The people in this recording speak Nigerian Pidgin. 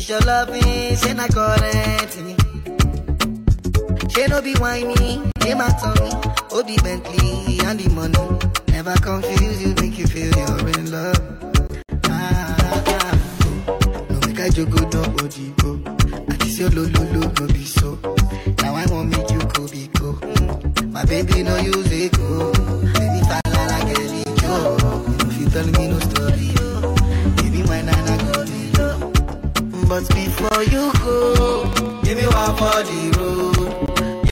This your loving, say na correct me. She no be whiny, they my tummy. Oh, the Bentley and the money. Never confuse you, make you feel you're in love. Ah, ah, ah. No make I joke, don't ojibo. I just your lo lo lo go be so. Now I want make you go be go. Mm. My baby no use it go. Baby falla like a lijo. If you tell me no story, oh. Baby my nana go be low. But before you